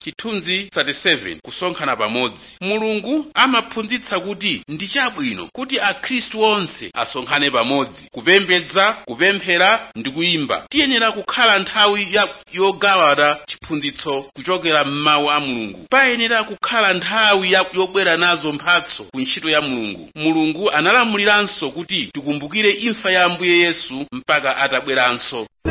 chithunzi 37 kusonkhana pamodzi mulungu amaphunzitsa kuti ndi chabwino kuti akhristu onse asonkhane pamodzi kupembedza kupemphera ndi kuyimba tiyenera kukhala nthawi ya yogawana chiphunzitso kuchokera m'mawu a mulungu payenera kukhala nthawi ya yobwera nazo mphatso ku ntchito ya mulungu mulungu analamuliranso kuti tikumbukire imfa ya ambuye yesu mpaka atabweranso